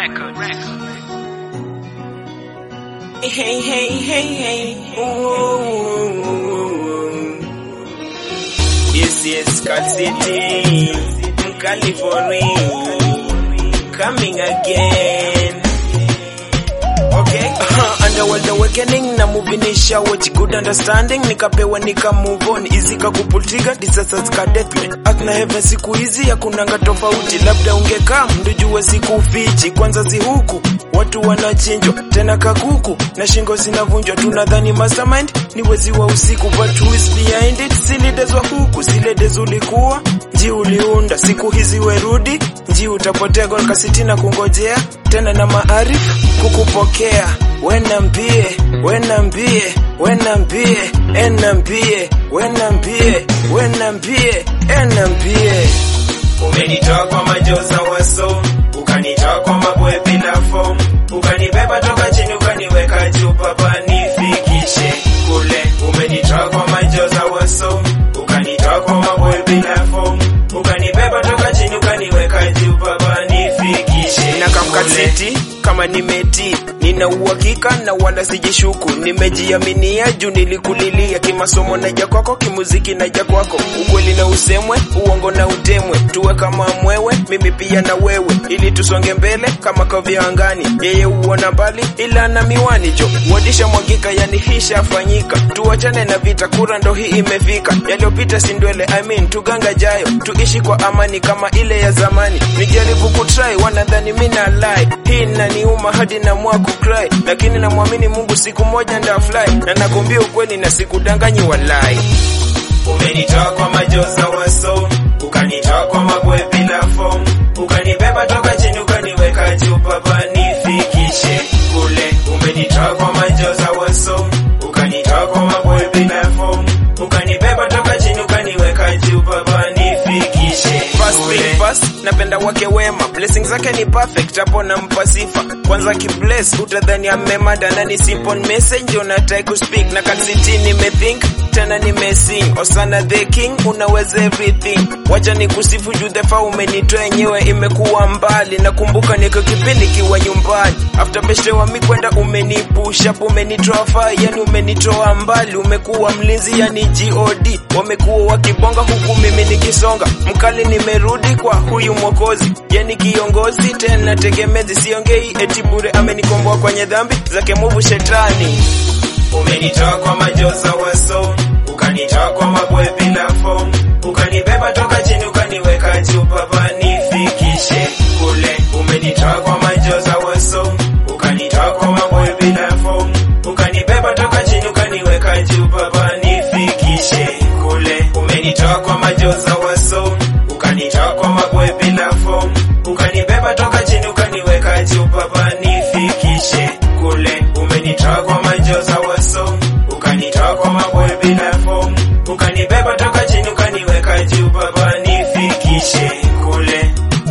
Hey, hey, hey, hey. Ooh. Yes, yes, Cal City, California, coming again. Okay. Uh, underworld awakening na movie ni shower good understanding nikapewa nika move on easy kakupultiga disasters ka deathly earth na heaven siku hizi hakunanga tofauti labda ungekaa mndujue siku fichi kwanza zihuku watu wanachinjwa tena kakuku na shingo zinavunjwa tunadhani mastermind ni wezi wa usiku but who is behind it silidezwa huku siledez ulikuwa nji uliunda siku hizi werudi nji utapotea golkasitina kungojea tena na maarifu kukupokea wenambie wenambie wenambie enambie wenambie wenambie enambie umenitoa kwa majoza waso ukanitoa kwa mabwe bila fom ukanibeba toka chini ukaniweka juu papa nifikishe kule umenitoa kwa majoza waso ukanitoa kwa mabwe bila fom ukanibeba toka chini ukaniweka juu papa nifikishe na kamkasiti kama nimeti nina uhakika na wala sijishuku nimejiaminia juu nilikulilia kimasomo naja kwako kimuziki naja kwako ukweli na usemwe uongo na utemwe tuwe kama mwewe mimi pia na wewe ili tusonge mbele kama kavya angani yeye huona mbali ila na miwani jo wadisha mwagika yani hishafanyika tuachane na vita kura ndo hii imefika yaliyopita sindwele I mean tuganga jayo tuishi kwa amani kama ile ya zamani nijaribu kutry wanadhani mina lie hii naniuma hadi na mwaku cry lakini namwamini mungu siku moja ndafly na nakwambia ukweli na sikudanganyi walai umenitoa kwa majoza waso ukanitoa kwa mabwe bila fom ukanibeba toka chini ukaniweka juu papa nifikishe kule umenitoa kwa majoza waso ukanitoa kwa mabwe bila fom ukanibeba toka chini ukaniweka juu papa nifikishe Fast being fast, napenda wake wema blessings zake ni perfect hapo nampa sifa kwanza kibless utadhani amemada na ni simple message unatai kuspeak na kansiti nimethink tena nimesing osana the king unaweza everything wacha ni kusifu juu thefa umenitoa yenyewe imekuwa mbali nakumbuka niko kipindi kiwa nyumbani after beshte wa mi kwenda umenipusha up umenitoa faa yani umenitoa mbali umekuwa mlinzi yani god wamekuwa wakibonga huku mimi nikisonga mkali nimerudi kwa huyu mwokozi yani kiongozi tena tegemezi siongei eti bure amenikomboa kwenye dhambi zake muvu shetani umenitoa kwa majoza waso ukanitoa kwa mabwe bila fom ukanibeba toka chini ukaniweka juu papa nifikishe kule umenitoa kwa majoza waso ukanitoa kwa mabwe bila fom ukanibeba toka chini ukaniweka juu papa nifikishe kule umenitoa kwa majoza waso ukanitoa kwa mabwe bila fom ukanibeba toka chini ukaniweka juu papa nifikishe kule umenitoa kwa majoza waso ukanitoa kwa mabwe bila fom ukanibeba toka chini ukaniweka juu papa nifikishe kule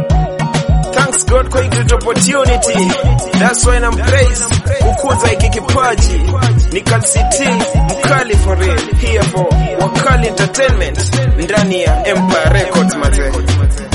Thanks God kwa hii great opportunity. That's why I'm praise kukuza hiki kipaji. Ni Calcity mkali for real here for Wakali Entertainment ndani ya Empire Records mazee.